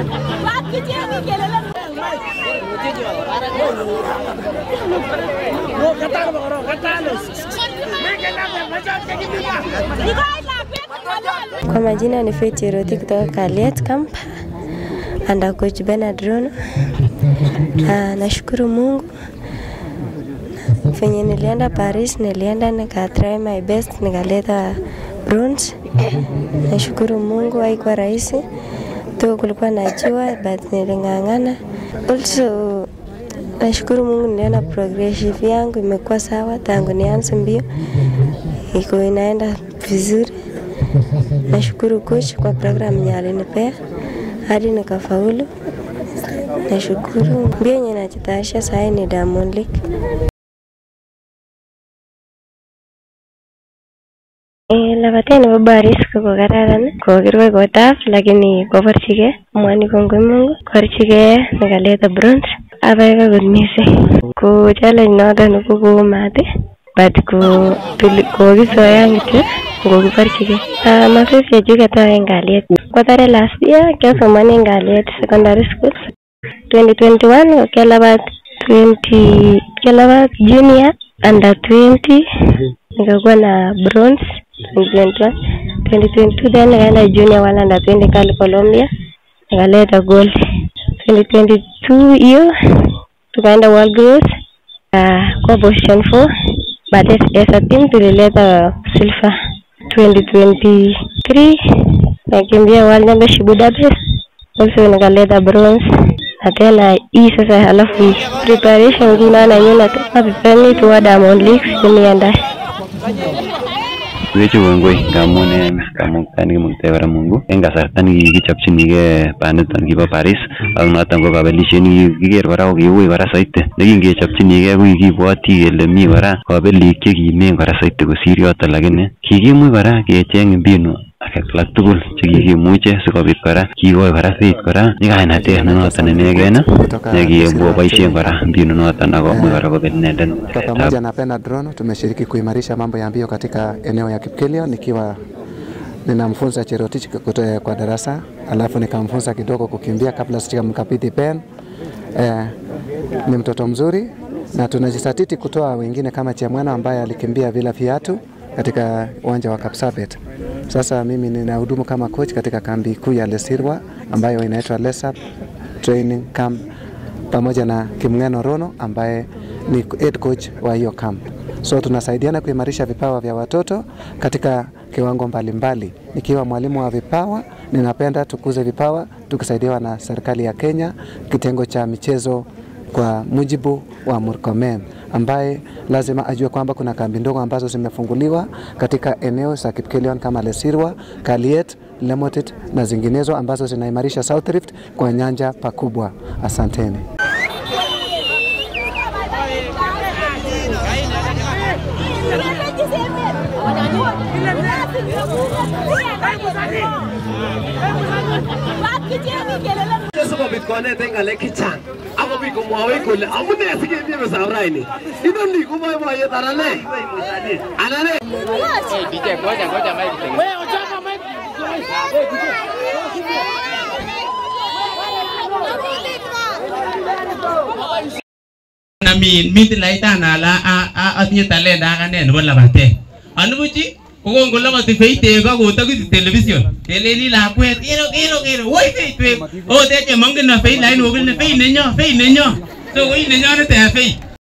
Kwa majina ni Faith Cheroti kutoka Kaliet Camp under coach Bernard Rono. Ah, nashukuru Mungu venye nilienda Paris, nilienda nika try my best nikaleta bronze. Nashukuru Mungu, haikuwa rahisi tu, kulikuwa na jua but niling'ang'ana. Also nashukuru Mungu, niliona progressive yangu imekuwa sawa tangu nianze mbio, iko inaenda vizuri. Nashukuru coach kwa programu yenye alinipea hadi nikafaulu. Nashukuru. Mbio yenye najitayarisha sahii ni Diamond League. Eh, labatet nebo Baris ko kokararan kokirwai kotaf lakini koborchigei amwoni kongoi Mungu koborchigei nikaleta bronze abaibai kot missing ko challenge noton ko koo mat but ko tuli- kokisoyan kityo kokiborchigei Ah, mazoezi chechuket ayoe en kalyet kwatare last year kiasomoni en kalyet secondary school 2021 ko kialabat 20 kialabat junior under 20 nikakuwa na bronze 2021 2022 then nikaenda junior wala under 20 kali Colombia nikaleta gold 2022 hiyo tukaenda world girls uh, kwa position 4 but as, as a team tulileta silver 2023 nakimbia world championship Budapest also nikaleta bronze na tena hii sasa halafu preparation nguno nenyu natoka prepare toward Diamond League kuniandae Wechu kongoi ngamun en kamuktaet nekimuktai kora Mungu en kasarta nekikichopchinigei baniton kibo Paris ak noton ko kabelisiet nekikiker kora ko kiui kora soiti nekingechopchinigei ko kikibwoti kele mi kora kabelik chekimen kora soiti kosir yoton lakini kikimuch kora kecheng mbinu alak tugul chekikimuche sikobit kora kikoi kora faith kora nyikainatet ne noton inegen nekiboisien kora mbinu noton akomuch kora kobel inendet Kwa mpiretab pamoja na Bernard Rono tumeshiriki kuimarisha mambo ya mbio katika eneo ya Kipkelio nikiwa ninamfunza Cherotich kutoka kwa darasa, alafu nikamfunza kidogo kukimbia kabla sijamkabidhi pen. Eh, ni mtoto mzuri na tunajisatiti kutoa wengine kama Chamwana ambaye alikimbia bila viatu katika uwanja wa Kapsabet. Sasa mimi ninahudumu kama coach katika kambi kuu ya Lesirwa ambayo inaitwa Lesap Training Camp pamoja na Kimng'eno Rono ambaye ni head coach wa hiyo camp. So tunasaidiana kuimarisha vipawa vya watoto katika kiwango mbalimbali. Nikiwa mwalimu wa vipawa, ninapenda tukuze vipawa tukisaidiwa na serikali ya Kenya, kitengo cha michezo kwa mujibu wa Murkomen ambaye lazima ajue kwamba kuna kambi ndogo ambazo zimefunguliwa katika eneo za Kipkelion kama Lesirwa, Kaliet, Lemotit na zinginezo ambazo zinaimarisha South Rift kwa nyanja pakubwa. Asanteni. sikobit konetech ng'alek chechang akobit komwawech kole amune sikemie besab raini inoni ko boiboiyet anan ne anan ne na min mitilait ala atinye talenta akane nebo labatet anibuchi kokongoloboti Faith ego kotokisi television keleni lakwet kero kero kero woi Faith wei oteche mongen na Faith lakini okile Faith nenyo Faith nenyo so koi nenyonet eh Faith